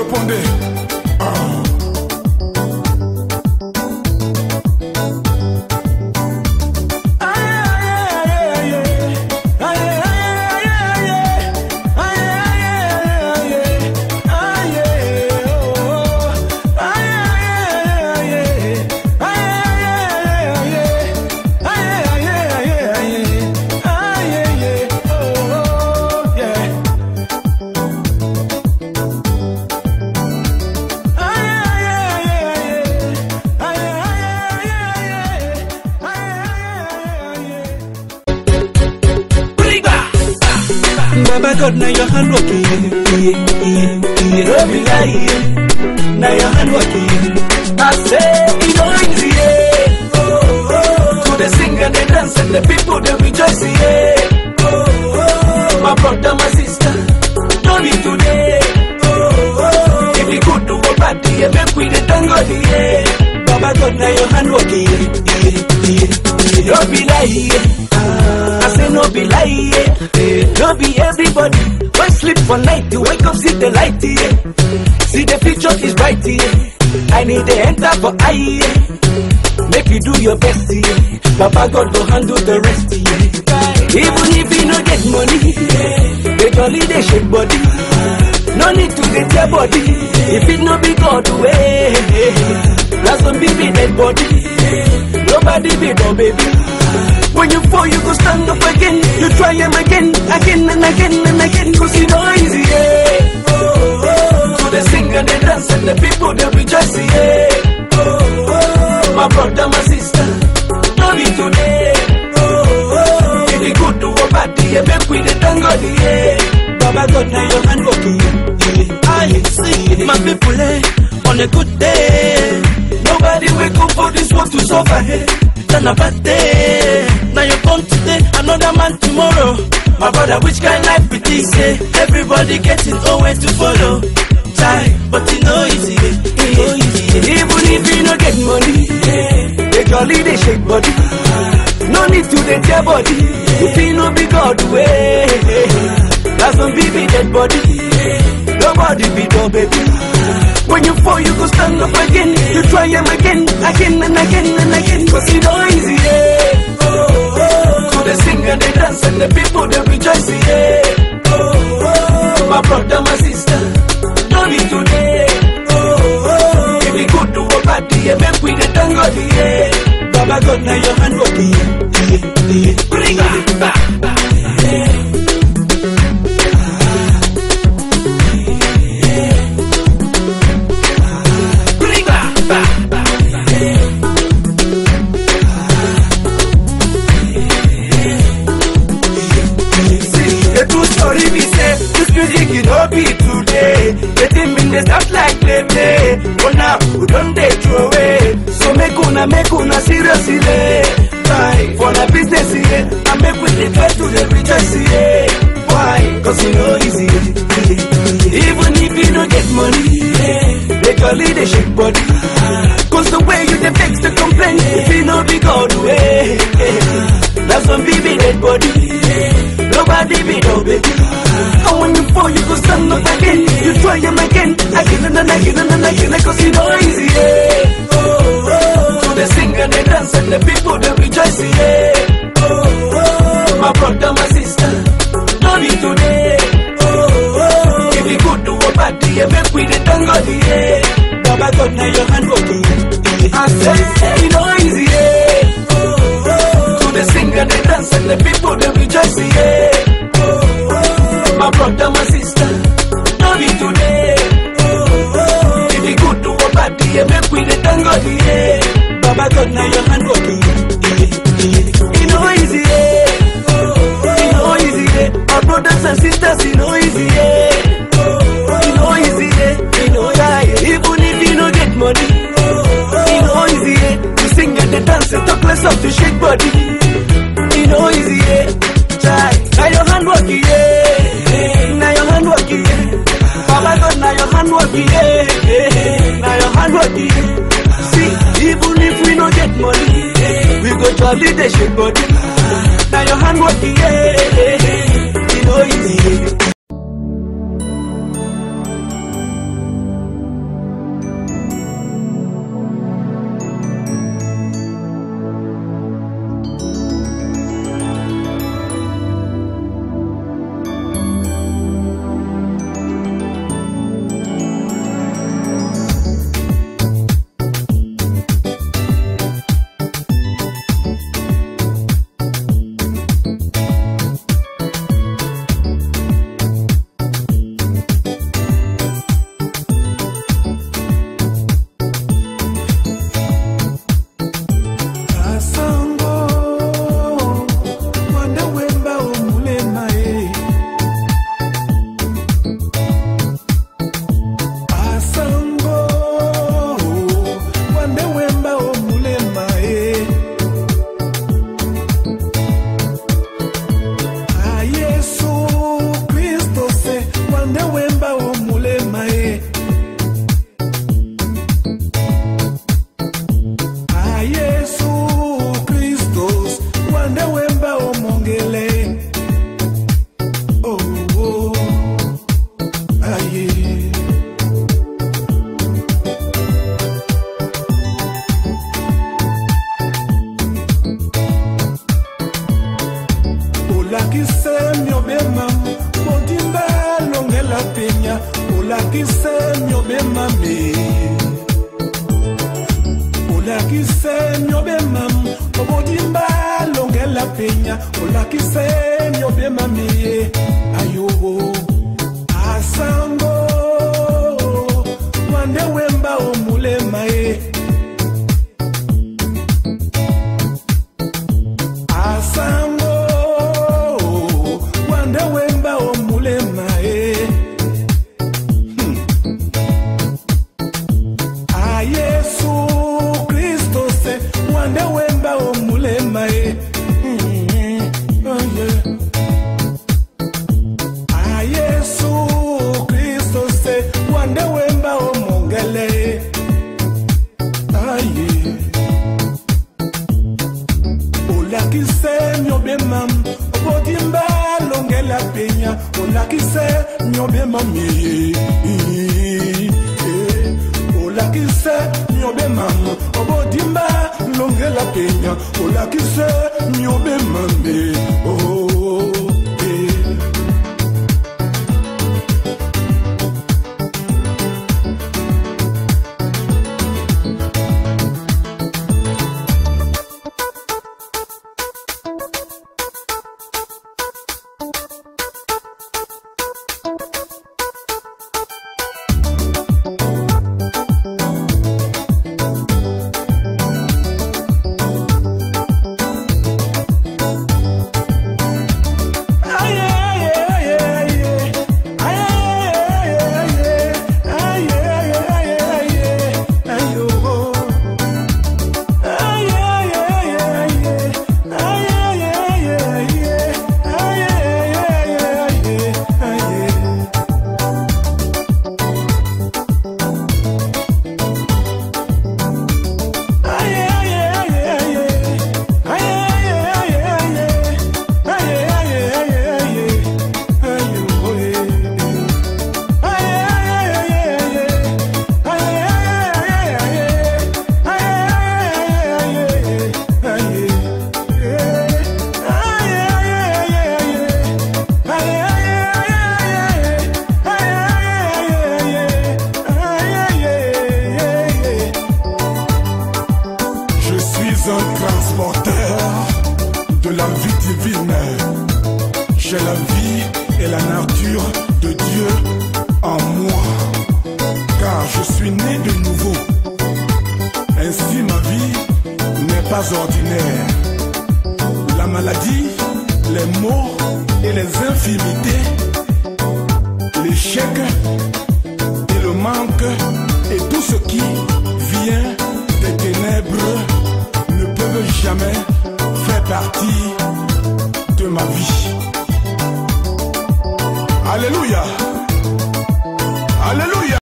répondez. Ah. Baba God, now your hand working, yeah, yeah, yeah, yeah. Don't be lying, now your hand working. I say, it no easy, yeah. Oh, oh. To the sing and the dance and the people they rejoice, yeah. Oh, oh. My brother, my sister, don't be today. Oh, oh. If you could do a party, yeah, make we the tango, yeah. Baba God, now your hand working, yeah, yeah, yeah, yeah. Don't be lying, yeah. I say no be lie, yeah. Eh, No be everybody. Why sleep for night? You wake up, see the light, yeah. See the future is bright, yeah. I need the enter for eye, yeah. Make you do your best, yeah. Papa God will handle the rest, yeah. Even if you no get money, yeah. They jolly they shake body. No need to get your body. If it no be God way, that's some baby dead body. Nobody be no baby. When you fall, you go stand up again. You try them again, again and again and again. Cause you know easy, yeah. Oh, oh. So they sing and they dance and the people they rejoice, yeah. Oh, oh. My brother, my sister, no be today. Oh, oh. If you good to a party, yeah, make we the tango, yeah. Baba God, now your hand working, yeah. I see my people, eh, on a good day. Nobody wake up for this world to suffer, eh. Then a bad day. Now you come today, another man tomorrow. My brother, which kind life be this? Eh? Everybody getting nowhere to follow. Try, but you know easy, eh? you know easy. eh. Even if you no get money, eh, they jolly they shake body. No need to dey tear body. If you no be God way, that's some baby dead body. Nobody be no baby. When you fall, you go stand up again. You try them again, again and again and again. Cause you know easy, yeah. Oh, oh. So they sing and they dance and the people they rejoice, yeah. Oh, oh. My brother, my sister, don't be today. Oh, oh. If we go to a party, yeah, make we the tango, yeah. Baba God, now your hand working, yeah, yeah, yeah. Bring it back. Bring it back. See, the true story be say this music it no be today. The thing been dey start like play play, but now we don dey throw away. So make una make una seriously try for the business yeah, and make we dey try to dey rejoice yeah. Why? Cause e no easy. Even if you no get money, they jolly dey shake body. Cause the way you dey vex the complain, if you no be God way, that's some baby dead body. Nobody be no baby. And when you fall, you go stand up again. You try them again, again and again and again, cause you know easy, yeah. Oh, oh. So they sing and they dance and the people they rejoice, yeah. Oh, oh. My brother, my sister, no be today. Oh, oh. If you go to a party, yeah, make we the tango, yeah. Baba God, now your hand working, yeah. I say, you know easy, yeah. Oh, oh. So they sing and they dance and the people they rejoice, yeah. Oh, oh. My brother, my sister, no be today. Oh, oh. If you go to a party, yeah, make we the tango, yeah. Baba God, now your hand working, yeah. yeah. You know easy, yeah. Oh, oh. You know easy, yeah. My brothers and sisters, you know easy, yeah. Oh, oh. You know easy, yeah. You know yeah. Even if you no get money, oh, oh. you know easy, yeah. You sing and the dance and talk less of to shake body. You know easy, yeah. Try. Now your hand working, yeah. Now your hand working, yeah. Baba God, now your hand working, yeah. Now your hand working, yeah. See, even if we no get money, we go jolly the shake body. Now your hand working, yeah. You know easy, yeah. olakise myobemame olakise myobemam obodimba longela penya olakise myobemame ayobo asango mwande wemba omulema ye asango mwande wemba omulema ye a yesu kristo se mwande wemba omulema ye Oh, yeah. a yesu kristo se mwande wemba omongele ye aye olakise myobemam obodimba longela penya olakise myobemami olakise myobemam obodimba longela penya olakise myobemami oh, eh. Je suis un transporteur de la vie divine. J'ai la vie et la nature de Dieu en moi. Car je suis né de nouveau. Ainsi ma vie n'est pas ordinaire. La maladie, les maux et les infimités